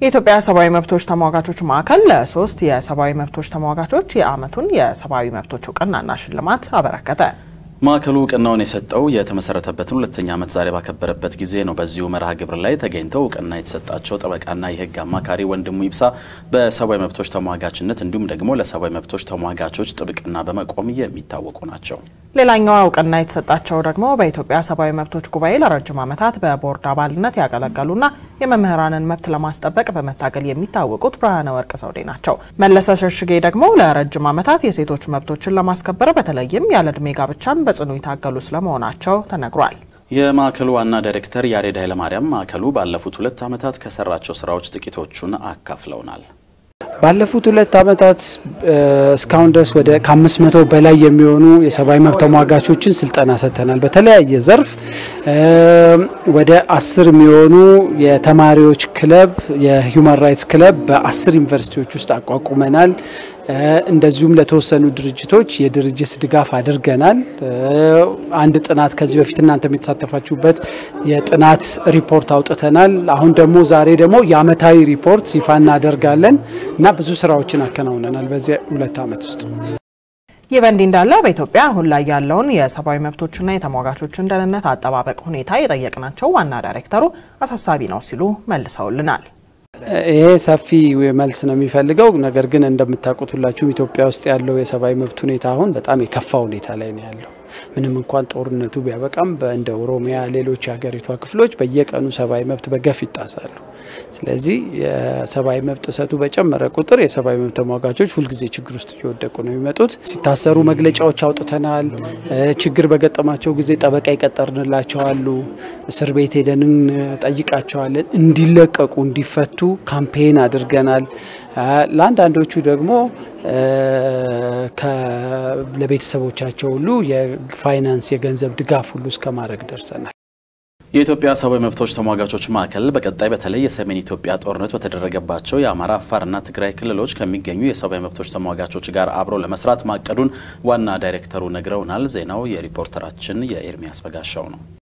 የኢትዮጵያ ሰብአዊ መብቶች ተሟጋቾች ማዕከል ለሶስት የሰብአዊ መብቶች ተሟጋቾች የዓመቱን የሰብአዊ መብቶች እውቅናና ሽልማት አበረከተ። ማዕከሉ እውቅናውን የሰጠው የተመሰረተበትን ሁለተኛ ዓመት ዛሬ ባከበረበት ጊዜ ነው። በዚሁ መርሃ ግብር ላይ ተገኝተው እውቅና የተሰጣቸው ጠበቃና የሕግ አማካሪ ወንድሙ ይብሳ በሰብአዊ መብቶች ተሟጋችነት እንዲሁም ደግሞ ለሰብአዊ መብቶች ተሟጋቾች ጥብቅና በመቆም የሚታወቁ ናቸው። ሌላኛዋ እውቅና የተሰጣቸው ደግሞ በኢትዮጵያ ሰብአዊ መብቶች ጉባኤ ለረጅም ዓመታት በቦርድ አባልነት ያገለገሉና የመምህራንን መብት ለማስጠበቅ በመታገል የሚታወቁት ብርሃነ ወርቅ ዘውዴ ናቸው። መለሰ ሸሽጌ ደግሞ ለረጅም ዓመታት የሴቶች መብቶችን ለማስከበር በተለይም ያለ ዕድሜ ጋብቻን በጽኑ ይታገሉ ስለመሆናቸው ተነግሯል። የማዕከሉ ዋና ዳይሬክተር ያሬድ ኃይለማርያም ማዕከሉ ባለፉት ሁለት ዓመታት ከሰራቸው ስራዎች ጥቂቶቹን አካፍለውናል። ባለፉት ሁለት ዓመታት እስካሁን ድረስ ወደ ከአምስት መቶ በላይ የሚሆኑ የሰብአዊ መብት ተሟጋቾችን ስልጠና ሰጥተናል። በተለያየ ዘርፍ ወደ አስር የሚሆኑ የተማሪዎች ክለብ የሂውማን ራይትስ ክለብ በአስር ዩኒቨርሲቲዎች ውስጥ አቋቁመናል። እንደዚሁም ለተወሰኑ ድርጅቶች የድርጅት ድጋፍ አድርገናል። አንድ ጥናት ከዚህ በፊት እናንተ የተሳተፋችሁበት የጥናት ሪፖርት አውጥተናል። አሁን ደግሞ ዛሬ ደግሞ የአመታዊ ሪፖርት ይፋ እናደርጋለን እና ብዙ ስራዎችን አከናውነናል በዚህ ሁለት ዓመት ውስጥ። ይህ በእንዲህ እንዳለ በኢትዮጵያ አሁን ላይ ያለውን የሰብአዊ መብቶችና የተሟጋቾችን ደህንነት አጠባበቅ ሁኔታ የጠየቅናቸው ዋና ዳይሬክተሩ አሳሳቢ ነው ሲሉ መልሰውልናል። ይሄ ሰፊ መልስ ነው የሚፈልገው። ነገር ግን እንደምታውቁት ሁላችሁም ኢትዮጵያ ውስጥ ያለው የሰብአዊ መብት ሁኔታ አሁን በጣም የከፋ ሁኔታ ላይ ነው ያለው። ምንም እንኳን ጦርነቱ ቢያበቃም እንደ ኦሮሚያ፣ ሌሎች የሀገሪቷ ክፍሎች በየቀኑ ሰብአዊ መብት በገፍ ይጣሳሉ። ስለዚህ የሰብአዊ መብት ጥሰቱ በጨመረ ቁጥር የሰብአዊ መብት ተሟጋቾች ሁልጊዜ ችግር ውስጥ እየወደቁ ነው የሚመጡት። ሲታሰሩ መግለጫዎች አውጥተናል። ችግር በገጠማቸው ጊዜ ጠበቃ ይቀጠርንላቸዋሉ። እስር ቤት ሄደን ጠይቃቸዋለን። እንዲለቀቁ እንዲፈቱ ካምፔን አድርገናል። ለአንዳንዶቹ ደግሞ ለቤተሰቦቻቸው ሁሉ የፋይናንስ የገንዘብ ድጋፍ ሁሉ እስከ ማድረግ ደርሰናል። የኢትዮጵያ ሰብአዊ መብቶች ተሟጋቾች ማዕከል በቀጣይ በተለይ የሰሜን ኢትዮጵያ ጦርነት በተደረገባቸው የአማራ፣ አፋርና ትግራይ ክልሎች ከሚገኙ የሰብአዊ መብቶች ተሟጋቾች ጋር አብሮ ለመስራት ማቀዱን ዋና ዳይሬክተሩ ነግረውናል። ዜናው የሪፖርተራችን የኤርሚያስ በጋሻው ነው።